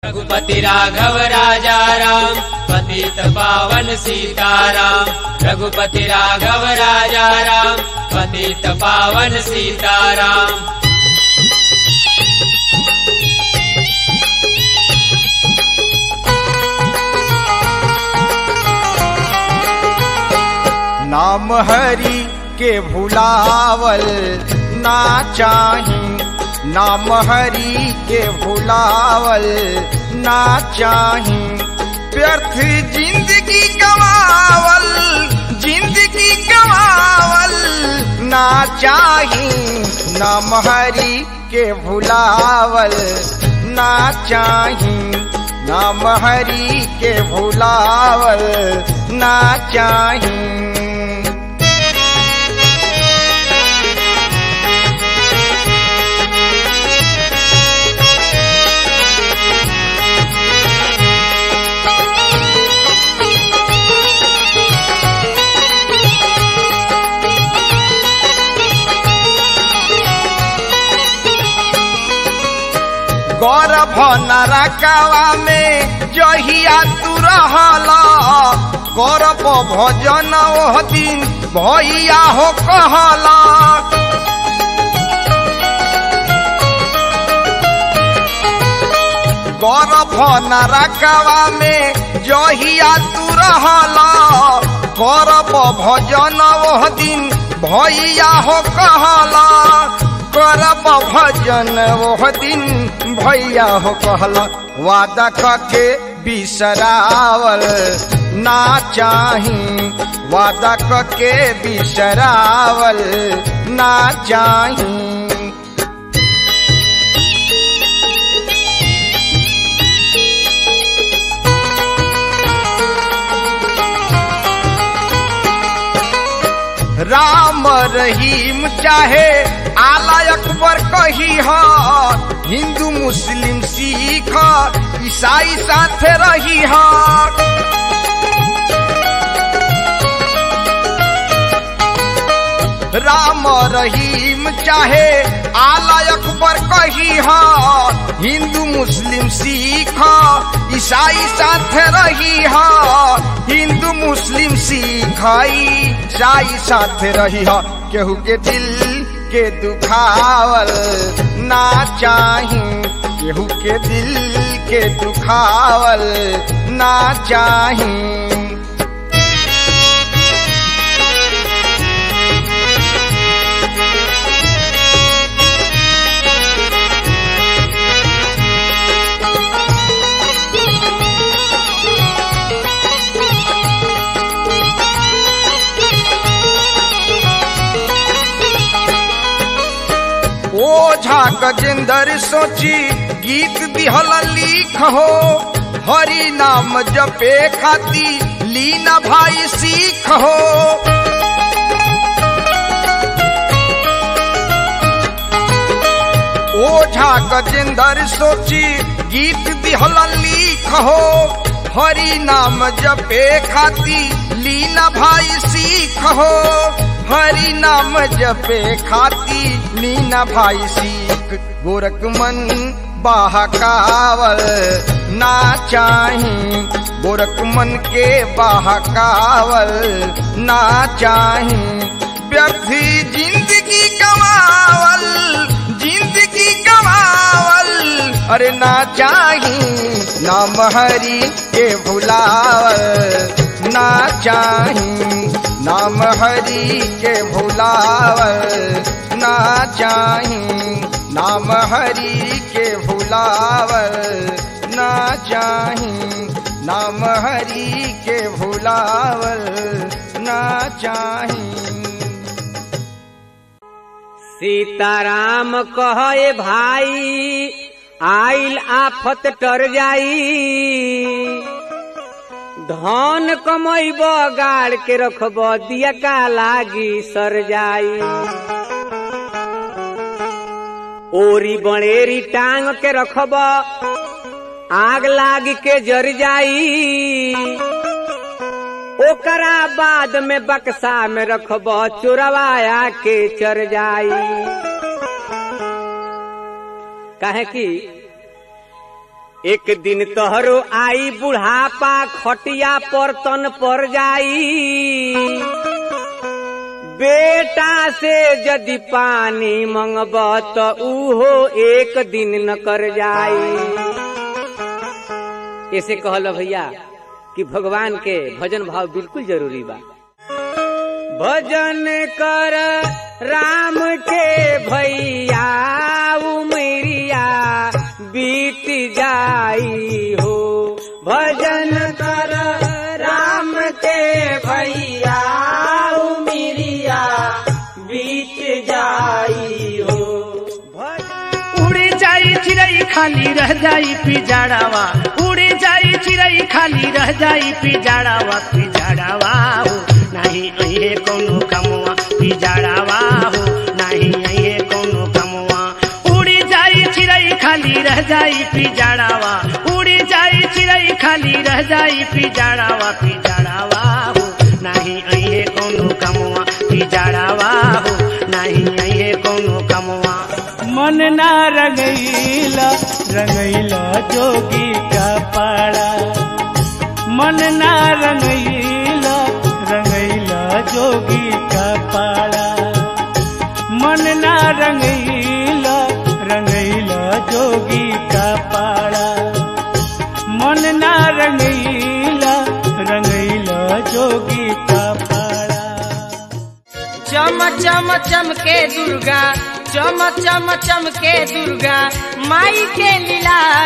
रघुपति राघव राजा राम पतित पावन सीताराम रघुपति राघव राजा राम पतित पावन सीताराम नाम हरि के भुलावल ना चाही नाम हरि के भुलावल ना चाही व्यर्थ जिंदगी गवावल जिंदगी गवावल ना चाही नाम हरि के भुलावल ना चाही नाम हरि के भुलावल ना चाही गौरव नरकवा में जहिया तू रहला गौरव भजन ओह दिन भैया हो कहला गौरव नरकवा में जहिया तू रहला गौरव भजन ओह दिन भैया हो कहला करब भजन ओह दिन भैया हो कहला वादा कके बिसरावल ना चाही वादा कके बिसरावल ना चाही राम रहीम चाहे आला अकबर कही ह हिंदू मुस्लिम सिख ईसाई साथे रही ह राम रहीम चाहे आला अकबर कही ह हिंदू मुस्लिम सिख ईसाई साथे रही ह हिंदू मुस्लिम सिख ईसाई साथे रही ह केहू के दिल के दुखावल ना चाही केहू के दिल के दुखावल ना चाही ओझा गजेंद्र सोची गीत दिहल लिख हो हरि नाम जपे खाती लीना भाई सीख हो ओझा गजेंद्र सोची गीत दिहल लिख हो हरि नाम जपे खाती लीना भाई सीख हो हरि नाम जपे खाती लीना भाई सीख गोरख मन बहकावल ना चाही गोरख मन के बहकावल ना चाही व्यर्थ जिंदगी गवावल जिंदगी गवावल अरे ना चाही नाम हरि के भुलावल ना चाही नाम हरि के भुलावल ना चाही नाम हरि के भुलावल ना चाही नाम हरि के भुलावल ना चाही सीताराम कहे भाई आइल आफत टर जाई धन कमैब गाड़ के रखब दिया का लागी सर जाई ओरी बड़ेरी टांग के रखब आग लाग के जर जाई ओकरा बाद में बक्सा में रखब चोरवाया के चर जाई काहे कि एक दिन तोहरो आई बुढ़ापा खटिया पर तन पर जाई बेटा से यदि पानी मंगब तो उहो एक दिन न कर जाई ऐसे कहल भैया कि भगवान के भजन भाव बिल्कुल जरूरी बा भजन कर राम के भैया उमरिया बीत जाई हो भजन कर राम के भैया उमरिया बीत जाई हो भजन उड़ी जाई चिड़ई खाली रह जाई पिजाड़ावा उड़ी जाई चिड़ई खाली रह जाई पिजाड़ावा पिजाड़ावा हो नहीं अहे कोनो कमवा पिजाड़ावा हो नहीं अहे कोनो कमवा उड़ी जाई चिड़ई खाली रह जाई पिजाड़ावा उड़ी जाई चिड़ई खाली रह जाई पिजाड़ावा पिजाड़ावा हो नहीं अहे कोनो कमवा पिजाड़ावा हो नहीं अहे कोनो कमवा मन ना रंगैला रंगैला जोगी का पाड़ा मन ना रंगैला रंगैला जोगी का पाड़ा मन ना रंगैला रंगैला जोगी का पाड़ा मन ना रंगैला रंगैला जोगी का पाड़ा चम चम चमके दुर्गा चम चम चमके दुर्गा माई के लीला